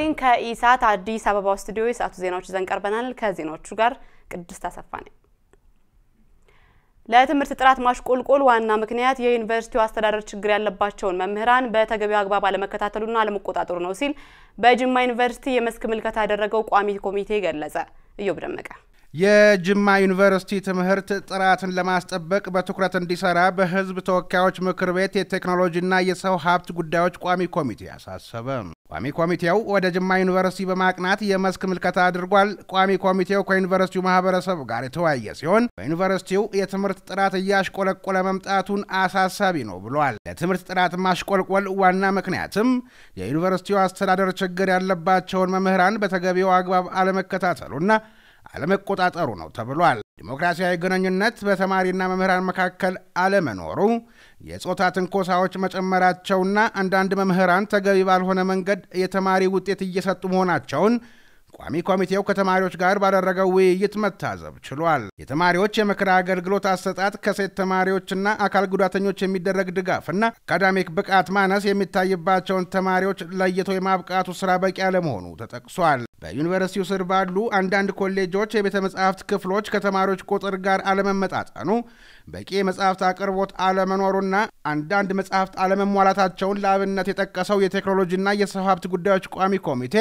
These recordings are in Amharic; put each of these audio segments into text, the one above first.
ይስጥልኝ። ከኢሳት አዲስ አበባ ስቱዲዮ የሰዓቱ ዜናዎች ይዘን ቀርበናል። ከዜናዎቹ ጋር ቅድስት አሰፋ ነኝ። ለትምህርት ጥራት ማሽቆልቆል ዋና ምክንያት የዩኒቨርሲቲው አስተዳደር ችግር ያለባቸውን መምህራን በተገቢው አግባብ አለመከታተሉና አለመቆጣጠሩ ነው ሲል በጅማ ዩኒቨርሲቲ የመስክ ምልከታ ያደረገው ቋሚ ኮሚቴ ገለጸ። እዮብ ደመቀ የጅማ ዩኒቨርሲቲ ትምህርት ጥራትን ለማስጠበቅ በትኩረት እንዲሰራ በሕዝብ ተወካዮች ምክር ቤት የቴክኖሎጂና የሰው ሀብት ጉዳዮች ቋሚ ኮሚቴ አሳሰበ። ቋሚ ኮሚቴው ወደ ጅማ ዩኒቨርሲቲ በማቅናት የመስክ ምልከታ አድርጓል። ቋሚ ኮሚቴው ከዩኒቨርሲቲው ማህበረሰብ ጋር የተወያየ ሲሆን በዩኒቨርሲቲው የትምህርት ጥራት እያሽቆለቆለ መምጣቱን አሳሳቢ ነው ብሏል። ለትምህርት ጥራት ማሽቆልቆል ዋና ምክንያትም የዩኒቨርሲቲው አስተዳደር ችግር ያለባቸውን መምህራን በተገቢው አግባብ አለመከታተሉና አለመቆጣጠሩ ነው ተብሏል። ዲሞክራሲያዊ ግንኙነት በተማሪና መምህራን መካከል አለመኖሩ፣ የጾታ ትንኮሳዎች መጨመራቸውና አንዳንድ መምህራን ተገቢ ባልሆነ መንገድ የተማሪ ውጤት እየሰጡ መሆናቸውን ቋሚ ኮሚቴው ከተማሪዎች ጋር ባደረገው ውይይት መታዘብ ችሏል። የተማሪዎች የምክር አገልግሎት አሰጣጥ ከሴት ተማሪዎችና አካል ጉዳተኞች የሚደረግ ድጋፍና አካዳሚክ ብቃት ማነስ የሚታይባቸውን ተማሪዎች ለይቶ የማብቃቱ ስራ በቂ አለመሆኑ ተጠቅሷል። በዩኒቨርሲቲው ስር ባሉ አንዳንድ ኮሌጆች የቤተ መጻሕፍት ክፍሎች ከተማሪዎች ቁጥር ጋር አለመመጣጠኑ፣ በቂ የመጻሕፍት አቅርቦት አለመኖሩና አንዳንድ መጻሕፍት አለመሟላታቸውን ለአብነት የጠቀሰው የቴክኖሎጂና የሰው ሀብት ጉዳዮች ቋሚ ኮሚቴ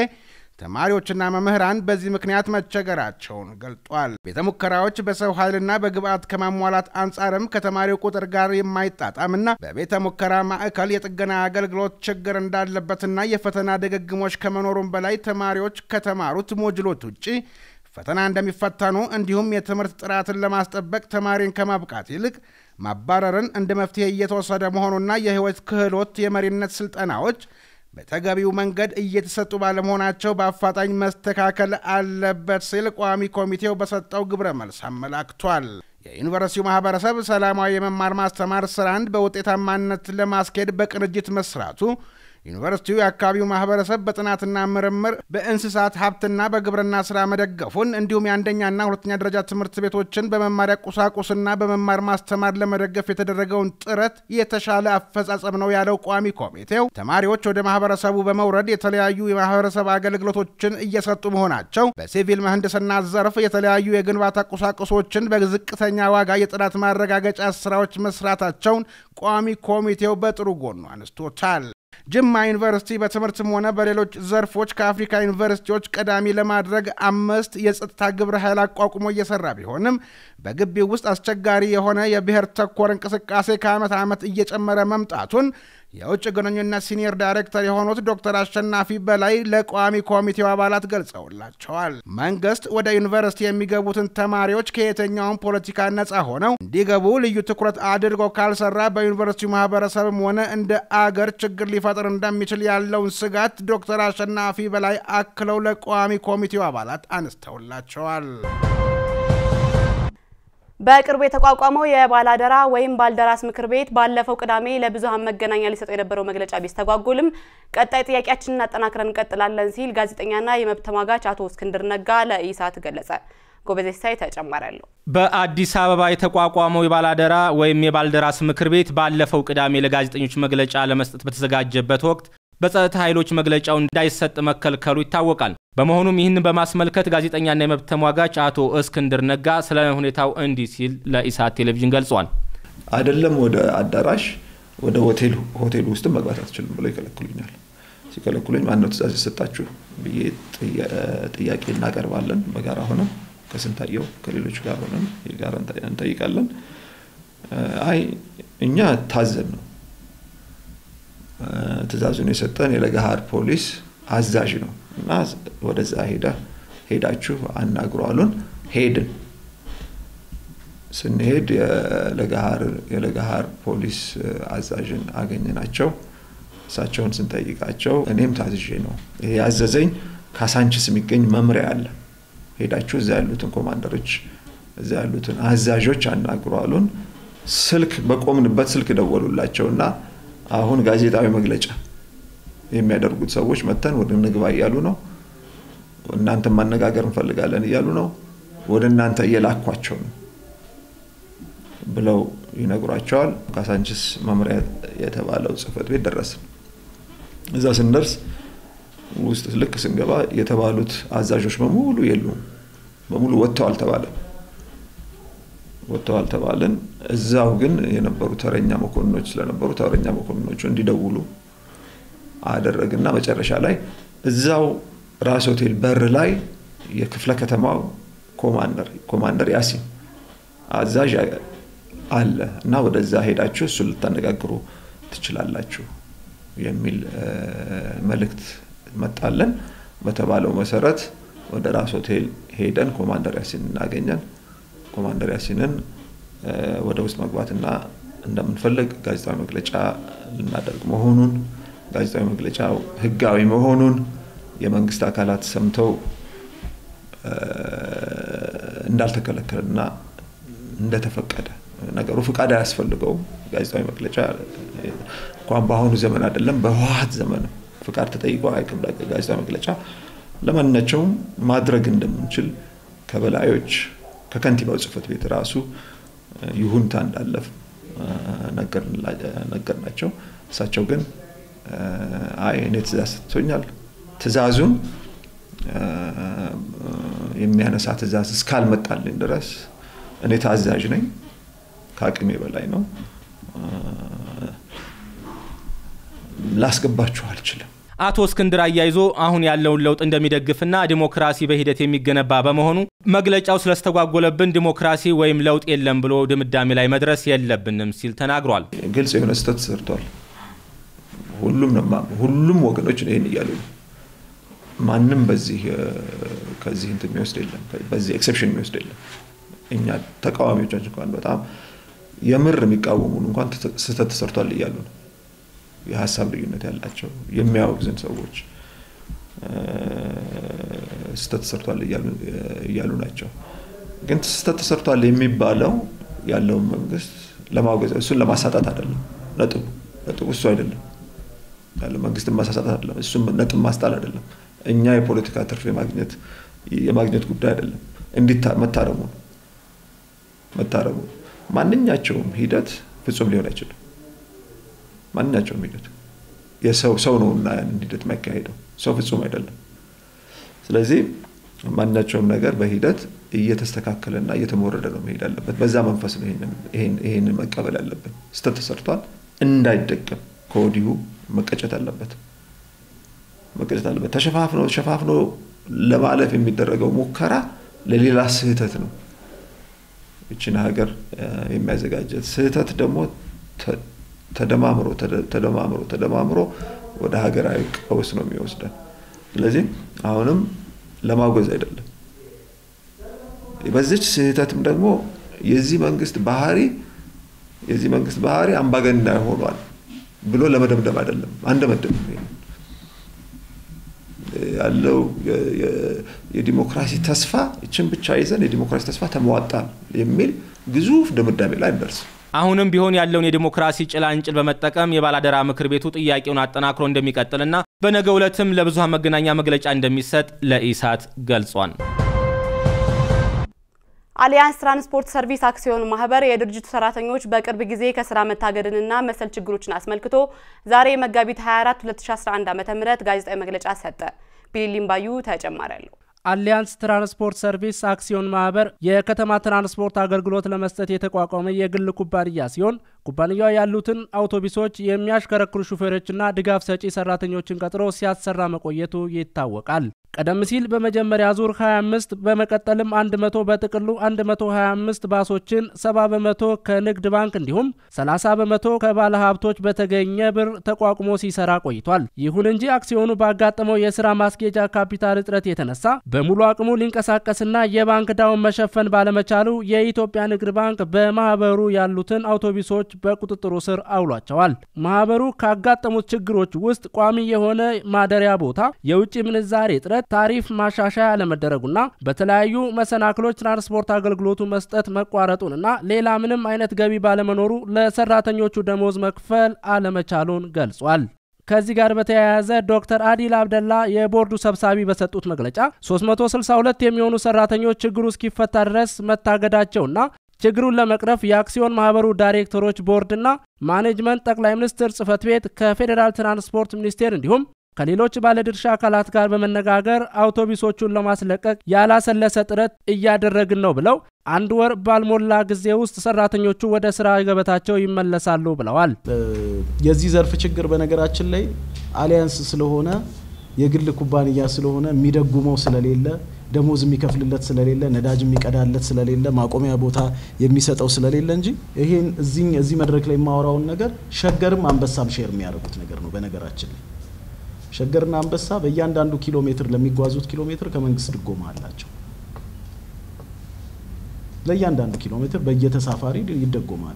ተማሪዎችና መምህራን በዚህ ምክንያት መቸገራቸውን ገልጧል። ቤተ ሙከራዎች በሰው ኃይልና በግብዓት ከማሟላት አንጻርም ከተማሪው ቁጥር ጋር የማይጣጣምና በቤተ ሙከራ ማዕከል የጥገና አገልግሎት ችግር እንዳለበትና የፈተና ድግግሞች ከመኖሩም በላይ ተማሪዎች ከተማሩት ሞጁሎች ውጪ ፈተና እንደሚፈተኑ እንዲሁም የትምህርት ጥራትን ለማስጠበቅ ተማሪን ከማብቃት ይልቅ ማባረርን እንደ መፍትሄ እየተወሰደ መሆኑና የህይወት ክህሎት የመሪነት ስልጠናዎች በተገቢው መንገድ እየተሰጡ ባለመሆናቸው በአፋጣኝ መስተካከል አለበት ሲል ቋሚ ኮሚቴው በሰጠው ግብረ መልስ አመላክቷል። የዩኒቨርሲቲው ማህበረሰብ ሰላማዊ የመማር ማስተማር ስራን በውጤታማነት ለማስኬድ በቅንጅት መስራቱ ዩኒቨርሲቲው የአካባቢው ማህበረሰብ በጥናትና ምርምር በእንስሳት ሀብትና በግብርና ስራ መደገፉን እንዲሁም የአንደኛና ሁለተኛ ደረጃ ትምህርት ቤቶችን በመማሪያ ቁሳቁስና በመማር ማስተማር ለመደገፍ የተደረገውን ጥረት የተሻለ አፈጻጸም ነው ያለው ቋሚ ኮሚቴው ተማሪዎች ወደ ማህበረሰቡ በመውረድ የተለያዩ የማህበረሰብ አገልግሎቶችን እየሰጡ መሆናቸው፣ በሲቪል ምህንድስና ዘርፍ የተለያዩ የግንባታ ቁሳቁሶችን በዝቅተኛ ዋጋ የጥራት ማረጋገጫ ስራዎች መስራታቸውን ቋሚ ኮሚቴው በጥሩ ጎኑ አነስቶታል። ጅማ ዩኒቨርሲቲ በትምህርትም ሆነ በሌሎች ዘርፎች ከአፍሪካ ዩኒቨርሲቲዎች ቀዳሚ ለማድረግ አምስት የጸጥታ ግብረ ኃይል አቋቁሞ እየሰራ ቢሆንም በግቢው ውስጥ አስቸጋሪ የሆነ የብሔር ተኮር እንቅስቃሴ ከዓመት ዓመት እየጨመረ መምጣቱን የውጭ ግንኙነት ሲኒየር ዳይሬክተር የሆኑት ዶክተር አሸናፊ በላይ ለቋሚ ኮሚቴው አባላት ገልጸውላቸዋል። መንግስት ወደ ዩኒቨርሲቲ የሚገቡትን ተማሪዎች ከየትኛውም ፖለቲካ ነፃ ሆነው እንዲገቡ ልዩ ትኩረት አድርጎ ካልሰራ በዩኒቨርሲቲው ማህበረሰብም ሆነ እንደ አገር ችግር ሊፈጥር እንደሚችል ያለውን ስጋት ዶክተር አሸናፊ በላይ አክለው ለቋሚ ኮሚቴው አባላት አነስተውላቸዋል። በቅርቡ የተቋቋመው የባላደራ ወይም ባልደራስ ምክር ቤት ባለፈው ቅዳሜ ለብዙሃን መገናኛ ሊሰጠው የነበረው መግለጫ ቢስተጓጉልም ቀጣይ ጥያቄያችንን አጠናክረን እንቀጥላለን ሲል ጋዜጠኛና የመብት ተሟጋች አቶ እስክንድር ነጋ ለኢሳት ገለጸ። ጎበዜ ሳይ ተጨማሪ አለው። በአዲስ አበባ የተቋቋመው የባላደራ ወይም የባልደራስ ምክር ቤት ባለፈው ቅዳሜ ለጋዜጠኞች መግለጫ ለመስጠት በተዘጋጀበት ወቅት በጸጥታ ኃይሎች መግለጫው እንዳይሰጥ መከልከሉ ይታወቃል። በመሆኑም ይህንን በማስመልከት ጋዜጠኛና የመብት ተሟጋች አቶ እስክንድር ነጋ ስለ ሁኔታው እንዲህ ሲል ለኢሳት ቴሌቪዥን ገልጿል። አይደለም ወደ አዳራሽ ወደ ሆቴል ሆቴል ውስጥ መግባት አትችልም ብለው ይከለክሉኛል። ሲከለክሉኝ ማነው ትእዛዝ የሰጣችሁ ብዬ ጥያቄ እናቀርባለን። በጋራ ሆነን ከስንታየው ከሌሎች ጋር ሆነን የጋራ እንጠይቃለን። አይ እኛ ታዘን ነው ትእዛዙን የሰጠን የለገሃር ፖሊስ አዛዥ ነው እና ወደዛ ሄደ ሄዳችሁ አናግሩ አሉን። ሄድን። ስንሄድ የለገሃር ፖሊስ አዛዥን አገኘናቸው። እሳቸውን ስንጠይቃቸው እኔም ታዝዤ ነው ይሄ ያዘዘኝ ካሳንችስ የሚገኝ መምሪያ አለ፣ ሄዳችሁ እዛ ያሉትን ኮማንደሮች እዛ ያሉትን አዛዦች አናግሩ አሉን። ስልክ በቆምንበት ስልክ ደወሉላቸው እና አሁን ጋዜጣዊ መግለጫ የሚያደርጉት ሰዎች መተን ወደ ንግባ እያሉ ነው። እናንተ ማነጋገር እንፈልጋለን እያሉ ነው። ወደ እናንተ እየላኳቸው ነው ብለው ይነግሯቸዋል። ካሳንችስ መምሪያ የተባለው ጽህፈት ቤት ደረስን። እዛ ስንደርስ ውስጥ ልክ ስንገባ የተባሉት አዛዦች በሙሉ የሉም፣ በሙሉ ወጥተዋል ተባለ። ወጥተዋል ተባልን። እዛው ግን የነበሩ ተረኛ መኮንኖች ስለነበሩ ተረኛ መኮንኖቹ እንዲደውሉ አደረግና መጨረሻ ላይ እዛው ራስ ሆቴል በር ላይ የክፍለ ከተማው ኮማንደር ኮማንደር ያሲን አዛዥ አለ እና ወደዛ ሄዳችሁ እሱን ልታነጋግሩ ትችላላችሁ የሚል መልእክት መጣለን። በተባለው መሰረት ወደ ራስ ሆቴል ሄደን ኮማንደር ያሲን እናገኘን። ኮማንደር ያሲንን ወደ ውስጥ መግባትና እንደምንፈልግ ጋዜጣዊ መግለጫ ልናደርግ መሆኑን ጋዜጣዊ መግለጫው ሕጋዊ መሆኑን የመንግስት አካላት ሰምተው እንዳልተከለከለና እንደተፈቀደ ነገሩ ፍቃድ አያስፈልገውም። ጋዜጣዊ መግለጫ እንኳን በአሁኑ ዘመን አይደለም በህወሓት ዘመን ፍቃድ ተጠይቆ አይቅም። ጋዜጣዊ መግለጫ ለማናቸውም ማድረግ እንደምንችል ከበላዮች ከከንቲባው ጽህፈት ቤት ራሱ ይሁንታ እንዳለፍ ነገር ናቸው። እሳቸው ግን አይ እኔ ትእዛዝ ሰጥቶኛል፣ ትእዛዙን የሚያነሳ ትእዛዝ እስካልመጣልኝ ድረስ እኔ ታዛዥ ነኝ፣ ከአቅሜ በላይ ነው፣ ላስገባችሁ አልችልም። አቶ እስክንድር አያይዞ አሁን ያለውን ለውጥ እንደሚደግፍና ዲሞክራሲ በሂደት የሚገነባ በመሆኑ መግለጫው ስለስተጓጎለብን ዲሞክራሲ ወይም ለውጥ የለም ብሎ ድምዳሜ ላይ መድረስ የለብንም ሲል ተናግሯል። ግልጽ የሆነ ስህተት ተሰርቷል። ሁሉም ሁሉም ወገኖች ይህን እያሉ ነው። ማንም በዚህ ከዚህ እንትን የሚወስድ የለም፣ በዚህ ኤክሰፕሽን የሚወስድ የለም። እኛ ተቃዋሚዎቻችን እንኳን በጣም የምር የሚቃወሙን እንኳን ስህተት ተሰርቷል እያሉ ነው። የሀሳብ ልዩነት ያላቸው የሚያወግዝን ሰዎች ስህተት ተሰርቷል እያሉ ናቸው። ግን ስህተት ተሰርቷል የሚባለው ያለውን መንግስት ለማውገዝ እሱን ለማሳጣት አይደለም። ነጥቡ ነጥቡ እሱ አይደለም። ያለ መንግስትን ማሳሳት አይደለም። እሱም ነጥብ ማስጣል አይደለም። እኛ የፖለቲካ ትርፍ የማግኘት የማግኘት ጉዳይ አይደለም። እንዲታ መታረሙ ነው መታረሙ ማንኛቸውም ሂደት ፍጹም ሊሆን አይችልም። ማንኛቸውም ሂደት የሰው ሰው ነው እና ያንን ሂደት የሚያካሄደው ሰው ፍጹም አይደለም። ስለዚህ ማንኛቸውም ነገር በሂደት እየተስተካከለና እየተሞረደ ነው መሄድ አለበት። በዛ መንፈስ ነው ይሄንን መቀበል ያለብን። ስህተት ተሰርቷል፣ እንዳይደገም ከወዲሁ መቀጨት አለበት መቀጨት አለበት። ተሸፋፍኖ ተሸፋፍኖ ለማለፍ የሚደረገው ሙከራ ለሌላ ስህተት ነው ይችን ሀገር የሚያዘጋጀት ስህተት ደግሞ ተደማምሮ ተደማምሮ ተደማምሮ ወደ ሀገራዊ ቀውስ ነው የሚወስደን። ስለዚህ አሁንም ለማውገዝ አይደለም። በዚች ስህተትም ደግሞ የዚህ መንግስት ባህሪ የዚህ መንግስት ባህሪ አምባገነናዊ ሆኗል ብሎ ለመደምደም አይደለም። አንደመድም ያለው የዲሞክራሲ ተስፋ ይችን ብቻ ይዘን የዲሞክራሲ ተስፋ ተሟጣል የሚል ግዙፍ ድምዳሜ ላይ እንደርስም። አሁንም ቢሆን ያለውን የዲሞክራሲ ጭላንጭል በመጠቀም የባላደራ ምክር ቤቱ ጥያቄውን አጠናክሮ እንደሚቀጥልና በነገው ዕለትም ለብዙሃን መገናኛ መግለጫ እንደሚሰጥ ለኢሳት ገልጿል። አሊያንስ ትራንስፖርት ሰርቪስ አክሲዮን ማህበር የድርጅቱ ሰራተኞች በቅርብ ጊዜ ከስራ መታገድንና መሰል ችግሮችን አስመልክቶ ዛሬ መጋቢት 24 2011 ዓ.ም ጋዜጣዊ መግለጫ ሰጠ። ቢሊሊም ባዩ ተጨማሪ አለው። አሊያንስ ትራንስፖርት ሰርቪስ አክሲዮን ማህበር የከተማ ትራንስፖርት አገልግሎት ለመስጠት የተቋቋመ የግል ኩባንያ ሲሆን ኩባንያው ያሉትን አውቶቡሶች የሚያሽከረክሩ ሹፌሮችና ድጋፍ ሰጪ ሰራተኞችን ቀጥሮ ሲያሰራ መቆየቱ ይታወቃል። ቀደም ሲል በመጀመሪያ ዙር 25 በመቀጠልም 100 በጥቅሉ 125 ባሶችን 70 በመቶ ከንግድ ባንክ እንዲሁም 30 በመቶ ከባለ ሀብቶች በተገኘ ብር ተቋቁሞ ሲሰራ ቆይቷል። ይሁን እንጂ አክሲዮኑ ባጋጠመው የስራ ማስጌጃ ካፒታል እጥረት የተነሳ በሙሉ አቅሙ ሊንቀሳቀስና የባንክ ዕዳውን መሸፈን ባለመቻሉ የኢትዮጵያ ንግድ ባንክ በማህበሩ ያሉትን አውቶቡሶች በቁጥጥሩ ስር አውሏቸዋል። ማህበሩ ካጋጠሙት ችግሮች ውስጥ ቋሚ የሆነ ማደሪያ ቦታ፣ የውጭ ምንዛሬ እጥረት ታሪፍ ማሻሻያ አለመደረጉና በተለያዩ መሰናክሎች ትራንስፖርት አገልግሎቱ መስጠት መቋረጡንና ሌላ ምንም አይነት ገቢ ባለመኖሩ ለሰራተኞቹ ደሞዝ መክፈል አለመቻሉን ገልጿል። ከዚህ ጋር በተያያዘ ዶክተር አዲል አብደላ የቦርዱ ሰብሳቢ በሰጡት መግለጫ 362 የሚሆኑ ሰራተኞች ችግሩ እስኪፈታ ድረስ መታገዳቸውና ችግሩን ለመቅረፍ የአክሲዮን ማህበሩ ዳይሬክተሮች ቦርድና ማኔጅመንት ጠቅላይ ሚኒስትር ጽህፈት ቤት ከፌዴራል ትራንስፖርት ሚኒስቴር እንዲሁም ከሌሎች ባለድርሻ አካላት ጋር በመነጋገር አውቶቡሶቹን ለማስለቀቅ ያላሰለሰ ጥረት እያደረግን ነው ብለው አንድ ወር ባልሞላ ጊዜ ውስጥ ሰራተኞቹ ወደ ስራ ገበታቸው ይመለሳሉ ብለዋል። የዚህ ዘርፍ ችግር በነገራችን ላይ አሊያንስ ስለሆነ የግል ኩባንያ ስለሆነ የሚደጉመው ስለሌለ ደሞዝ የሚከፍልለት ስለሌለ ነዳጅ የሚቀዳለት ስለሌለ ማቆሚያ ቦታ የሚሰጠው ስለሌለ እንጂ ይሄን እዚህ እዚህ መድረክ ላይ የማወራውን ነገር ሸገርም አንበሳም ሼር የሚያደርጉት ነገር ነው። በነገራችን ላይ ሸገርና አንበሳ በእያንዳንዱ ኪሎ ሜትር ለሚጓዙት ኪሎ ሜትር ከመንግስት ድጎማ አላቸው። ለእያንዳንዱ ኪሎ ሜትር በየተሳፋሪ ይደጎማሉ።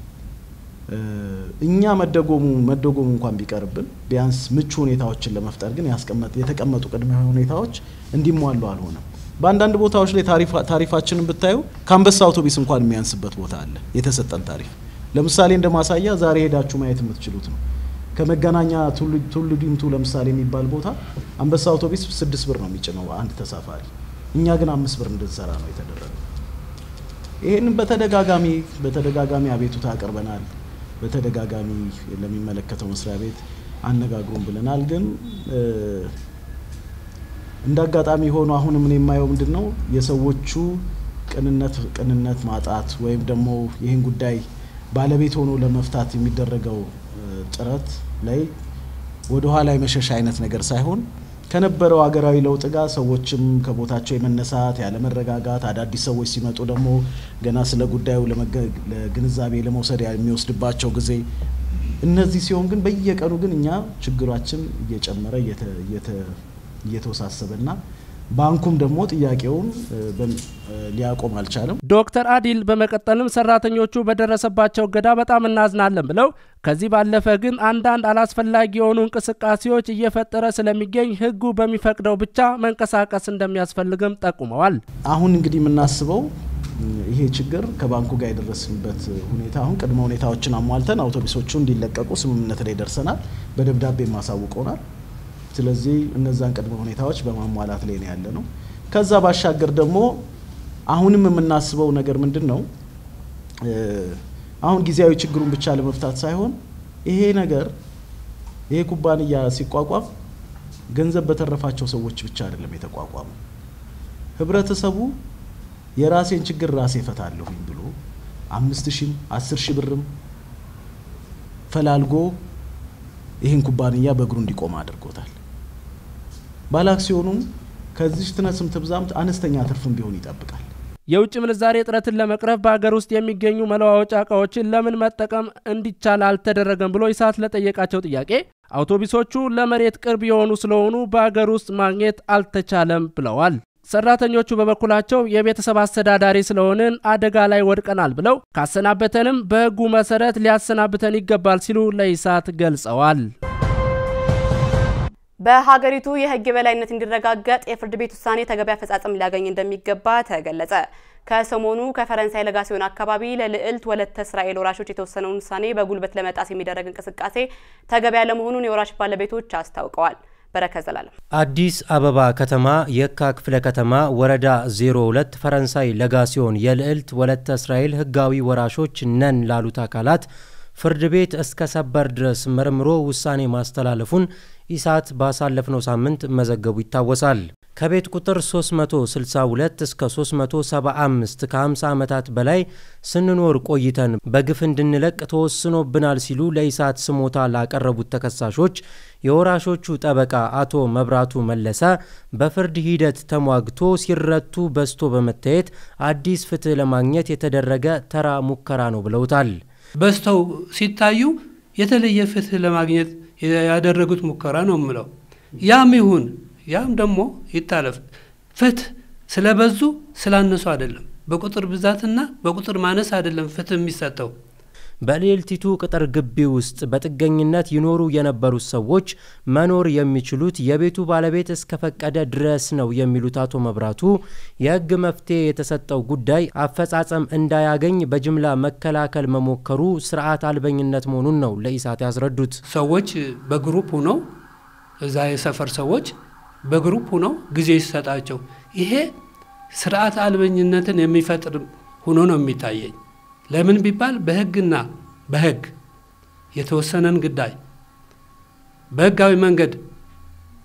እኛ መደጎሙ መደጎሙ እንኳን ቢቀርብን ቢያንስ ምቹ ሁኔታዎችን ለመፍጠር ግን የተቀመጡ ቅድመ ሁኔታዎች እንዲሟሉ አልሆነም። በአንዳንድ ቦታዎች ላይ ታሪፋችንን ብታዩ ከአንበሳ አውቶቡስ እንኳን የሚያንስበት ቦታ አለ የተሰጠን ታሪፍ። ለምሳሌ እንደ ማሳያ ዛሬ ሄዳችሁ ማየት የምትችሉት ነው። ከመገናኛ ቱሉ ዲምቱ ለምሳሌ የሚባል ቦታ አንበሳ አውቶቡስ ስድስት ብር ነው የሚጭነው አንድ ተሳፋሪ፣ እኛ ግን አምስት ብር እንድንሰራ ነው የተደረገው። ይህንን በተደጋጋሚ በተደጋጋሚ አቤቱታ አቅርበናል። በተደጋጋሚ ለሚመለከተው መስሪያ ቤት አነጋግሩን ብለናል። ግን እንደ አጋጣሚ ሆኖ አሁንም እኔ የማየው ምንድን ነው የሰዎቹ ቅንነት ቅንነት ማጣት ወይም ደግሞ ይህን ጉዳይ ባለቤት ሆኖ ለመፍታት የሚደረገው ጥረት ላይ ወደ ኋላ የመሸሽ አይነት ነገር ሳይሆን ከነበረው ሀገራዊ ለውጥ ጋር ሰዎችም ከቦታቸው የመነሳት ያለመረጋጋት፣ አዳዲስ ሰዎች ሲመጡ ደግሞ ገና ስለ ጉዳዩ ለግንዛቤ ለመውሰድ የሚወስድባቸው ጊዜ እነዚህ ሲሆን ግን በየቀኑ ግን እኛ ችግራችን እየጨመረ እየተወሳሰበና ባንኩም ደግሞ ጥያቄውን ሊያቆም አልቻለም። ዶክተር አዲል በመቀጠልም ሰራተኞቹ በደረሰባቸው እገዳ በጣም እናዝናለን ብለው ከዚህ ባለፈ ግን አንዳንድ አላስፈላጊ የሆኑ እንቅስቃሴዎች እየፈጠረ ስለሚገኝ ሕጉ በሚፈቅደው ብቻ መንቀሳቀስ እንደሚያስፈልግም ጠቁመዋል። አሁን እንግዲህ የምናስበው ይሄ ችግር ከባንኩ ጋር የደረስንበት ሁኔታ አሁን ቅድመ ሁኔታዎችን አሟልተን አውቶቡሶቹ እንዲለቀቁ ስምምነት ላይ ደርሰናል። በደብዳቤ ማሳውቀውናል። ስለዚህ እነዛን ቅድመ ሁኔታዎች በማሟላት ላይ ነው ያለ ነው። ከዛ ባሻገር ደግሞ አሁንም የምናስበው ነገር ምንድን ነው? አሁን ጊዜያዊ ችግሩን ብቻ ለመፍታት ሳይሆን ይሄ ነገር ይሄ ኩባንያ ሲቋቋም ገንዘብ በተረፋቸው ሰዎች ብቻ አይደለም የተቋቋመው። ህብረተሰቡ የራሴን ችግር ራሴ እፈታለሁኝ ብሎ አምስት ሺህም አስር ሺህ ብርም ፈላልጎ ይህን ኩባንያ በእግሩ እንዲቆም አድርጎታል። ባለአክሲዮኑም ከዚህ ትነስም ትብዛም አነስተኛ ትርፍም ቢሆን ይጠብቃል። የውጭ ምንዛሬ እጥረትን ለመቅረፍ በሀገር ውስጥ የሚገኙ መለዋወጫ እቃዎችን ለምን መጠቀም እንዲቻል አልተደረገም ብሎ ኢሳት ለጠየቃቸው ጥያቄ አውቶቡሶቹ ለመሬት ቅርብ የሆኑ ስለሆኑ በሀገር ውስጥ ማግኘት አልተቻለም ብለዋል። ሰራተኞቹ በበኩላቸው የቤተሰብ አስተዳዳሪ ስለሆንን አደጋ ላይ ወድቀናል ብለው ካሰናበተንም በሕጉ መሰረት ሊያሰናብተን ይገባል ሲሉ ለኢሳት ገልጸዋል። በሀገሪቱ የሕግ የበላይነት እንዲረጋገጥ የፍርድ ቤት ውሳኔ ተገቢ አፈጻጸም ሊያገኝ እንደሚገባ ተገለጸ። ከሰሞኑ ከፈረንሳይ ለጋሲዮን አካባቢ ለልዕልት ወለተ እስራኤል ወራሾች የተወሰነውን ውሳኔ በጉልበት ለመጣስ የሚደረግ እንቅስቃሴ ተገቢ ያለመሆኑን የወራሽ ባለቤቶች አስታውቀዋል። በረከት ዘላለም አዲስ አበባ ከተማ የካ ክፍለ ከተማ ወረዳ 02 ፈረንሳይ ለጋሲዮን የልዕልት ወለተ እስራኤል ህጋዊ ወራሾች ነን ላሉት አካላት ፍርድ ቤት እስከ ሰበር ድረስ መርምሮ ውሳኔ ማስተላለፉን ኢሳት ባሳለፍነው ሳምንት መዘገቡ ይታወሳል። ከቤት ቁጥር 362 እስከ 375 ከ50 ዓመታት በላይ ስንኖር ቆይተን በግፍ እንድንለቅ ተወስኖብናል ሲሉ ለኢሳት ስሞታ ላቀረቡት ተከሳሾች የወራሾቹ ጠበቃ አቶ መብራቱ መለሰ በፍርድ ሂደት ተሟግቶ ሲረቱ በዝቶ በመታየት አዲስ ፍትህ ለማግኘት የተደረገ ተራ ሙከራ ነው ብለውታል። በዝተው ሲታዩ የተለየ ፍትህ ለማግኘት ያደረጉት ሙከራ ነው የምለው። ያም ይሁን ያም ደግሞ ይታለፍ። ፍትህ ስለበዙ ስላነሱ አይደለም፣ በቁጥር ብዛትና በቁጥር ማነስ አይደለም ፍትህ የሚሰጠው። በልዕልቲቱ ቅጥር ግቢ ውስጥ በጥገኝነት ይኖሩ የነበሩት ሰዎች መኖር የሚችሉት የቤቱ ባለቤት እስከፈቀደ ድረስ ነው የሚሉት አቶ መብራቱ የሕግ መፍትሄ የተሰጠው ጉዳይ አፈጻጸም እንዳያገኝ በጅምላ መከላከል መሞከሩ ስርዓት አልበኝነት መሆኑን ነው ለኢሳት ያስረዱት። ሰዎች በግሩፕ ሁነው እዛ የሰፈር ሰዎች በግሩፕ ሁነው ጊዜ ሲሰጣቸው ይሄ ስርዓት አልበኝነትን የሚፈጥር ሆኖ ነው የሚታየኝ። ለምን ቢባል በህግና በህግ የተወሰነን ጉዳይ በህጋዊ መንገድ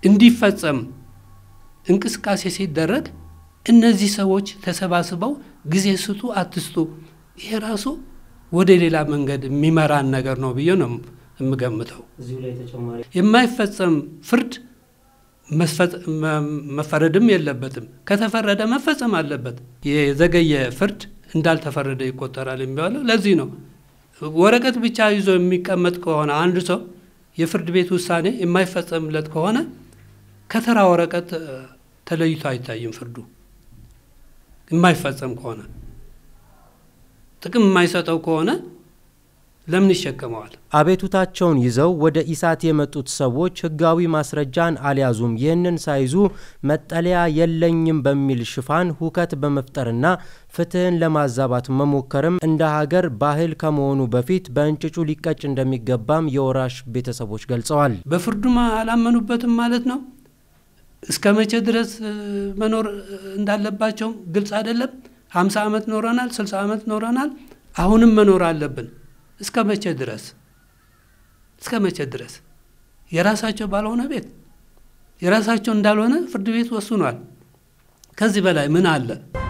እንዲፈጸም እንቅስቃሴ ሲደረግ እነዚህ ሰዎች ተሰባስበው ጊዜ ስጡ አትስጡ፣ ይሄ ራሱ ወደ ሌላ መንገድ የሚመራን ነገር ነው ብዬ ነው የምገምተው። የማይፈጸም ፍርድ መፈረድም የለበትም። ከተፈረደ መፈጸም አለበት። የዘገየ ፍርድ እንዳልተፈረደ ይቆጠራል የሚባለው ለዚህ ነው። ወረቀት ብቻ ይዞ የሚቀመጥ ከሆነ አንድ ሰው የፍርድ ቤት ውሳኔ የማይፈጸምለት ከሆነ ከተራ ወረቀት ተለይቶ አይታይም። ፍርዱ የማይፈጸም ከሆነ ጥቅም የማይሰጠው ከሆነ ለምን ይሸከመዋል? አቤቱታቸውን ይዘው ወደ ኢሳት የመጡት ሰዎች ህጋዊ ማስረጃን አልያዙም። ይህንን ሳይዙ መጠለያ የለኝም በሚል ሽፋን ሁከት በመፍጠርና ፍትህን ለማዛባት መሞከርም እንደ ሀገር ባህል ከመሆኑ በፊት በእንጭጩ ሊቀጭ እንደሚገባም የወራሽ ቤተሰቦች ገልጸዋል። በፍርዱም አላመኑበትም ማለት ነው። እስከ መቼ ድረስ መኖር እንዳለባቸውም ግልጽ አይደለም። ሀምሳ ዓመት ኖረናል፣ ስልሳ ዓመት ኖረናል። አሁንም መኖር አለብን። እስከ መቼ ድረስ እስከ መቼ ድረስ የራሳቸው ባልሆነ ቤት የራሳቸው እንዳልሆነ ፍርድ ቤት ወስኗል። ከዚህ በላይ ምን አለ?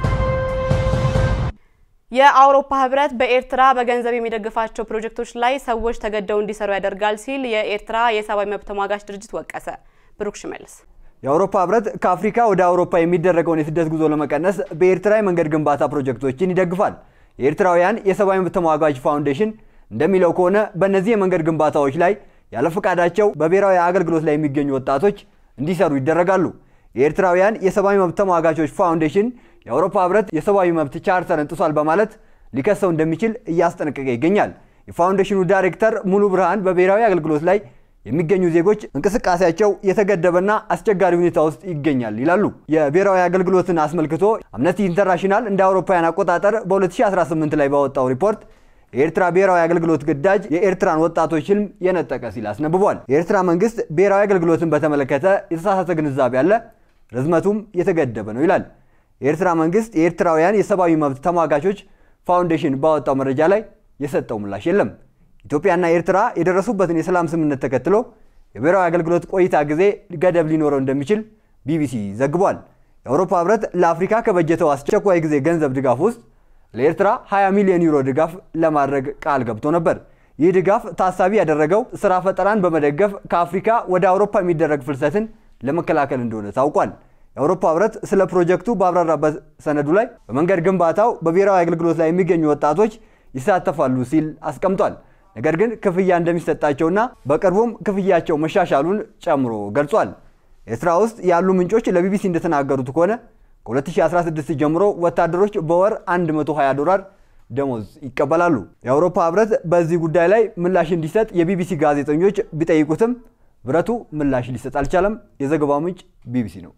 የአውሮፓ ህብረት በኤርትራ በገንዘብ የሚደግፋቸው ፕሮጀክቶች ላይ ሰዎች ተገደው እንዲሰሩ ያደርጋል ሲል የኤርትራ የሰብአዊ መብት ተሟጋች ድርጅት ወቀሰ። ብሩክ ሽመልስ የአውሮፓ ህብረት ከአፍሪካ ወደ አውሮፓ የሚደረገውን የስደት ጉዞ ለመቀነስ በኤርትራ የመንገድ ግንባታ ፕሮጀክቶችን ይደግፋል። የኤርትራውያን የሰብአዊ መብት ተሟጋች ፋውንዴሽን እንደሚለው ከሆነ በእነዚህ የመንገድ ግንባታዎች ላይ ያለ ፈቃዳቸው በብሔራዊ አገልግሎት ላይ የሚገኙ ወጣቶች እንዲሰሩ ይደረጋሉ። የኤርትራውያን የሰብአዊ መብት ተሟጋቾች ፋውንዴሽን የአውሮፓ ህብረት የሰብአዊ መብት ቻርተርን ጥሷል በማለት ሊከሰው እንደሚችል እያስጠነቀቀ ይገኛል። የፋውንዴሽኑ ዳይሬክተር ሙሉ ብርሃን በብሔራዊ አገልግሎት ላይ የሚገኙ ዜጎች እንቅስቃሴያቸው የተገደበና አስቸጋሪ ሁኔታ ውስጥ ይገኛል ይላሉ። የብሔራዊ አገልግሎትን አስመልክቶ አምነስቲ ኢንተርናሽናል እንደ አውሮፓውያን አቆጣጠር በ2018 ላይ ባወጣው ሪፖርት የኤርትራ ብሔራዊ አገልግሎት ግዳጅ የኤርትራን ወጣቶች ህልም የነጠቀ ሲል አስነብቧል። የኤርትራ መንግስት ብሔራዊ አገልግሎትን በተመለከተ የተሳሳተ ግንዛቤ አለ፣ ርዝመቱም የተገደበ ነው ይላል። የኤርትራ መንግስት የኤርትራውያን የሰብአዊ መብት ተሟጋቾች ፋውንዴሽን ባወጣው መረጃ ላይ የሰጠው ምላሽ የለም። ኢትዮጵያና ኤርትራ የደረሱበትን የሰላም ስምምነት ተከትሎ የብሔራዊ አገልግሎት ቆይታ ጊዜ ገደብ ሊኖረው እንደሚችል ቢቢሲ ዘግቧል። የአውሮፓ ህብረት ለአፍሪካ ከበጀተው አስቸኳይ ጊዜ ገንዘብ ድጋፍ ውስጥ ለኤርትራ 20 ሚሊዮን ዩሮ ድጋፍ ለማድረግ ቃል ገብቶ ነበር። ይህ ድጋፍ ታሳቢ ያደረገው ስራ ፈጠራን በመደገፍ ከአፍሪካ ወደ አውሮፓ የሚደረግ ፍልሰትን ለመከላከል እንደሆነ ታውቋል። የአውሮፓ ህብረት ስለ ፕሮጀክቱ ባብራራበት ሰነዱ ላይ በመንገድ ግንባታው በብሔራዊ አገልግሎት ላይ የሚገኙ ወጣቶች ይሳተፋሉ ሲል አስቀምጧል። ነገር ግን ክፍያ እንደሚሰጣቸውና በቅርቡም ክፍያቸው መሻሻሉን ጨምሮ ገልጿል። ኤርትራ ውስጥ ያሉ ምንጮች ለቢቢሲ እንደተናገሩት ከሆነ ከ2016 ጀምሮ ወታደሮች በወር 120 ዶላር ደሞዝ ይቀበላሉ። የአውሮፓ ህብረት በዚህ ጉዳይ ላይ ምላሽ እንዲሰጥ የቢቢሲ ጋዜጠኞች ቢጠይቁትም ህብረቱ ምላሽ ሊሰጥ አልቻለም። የዘገባው ምንጭ ቢቢሲ ነው።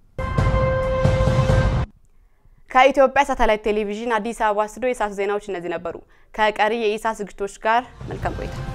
ከኢትዮጵያ ሳተላይት ቴሌቪዥን አዲስ አበባ ስቱዲዮ የሰዓቱ ዜናዎች እነዚህ ነበሩ። ከቀሪ የኢሳት ዝግጅቶች ጋር መልካም ቆይታ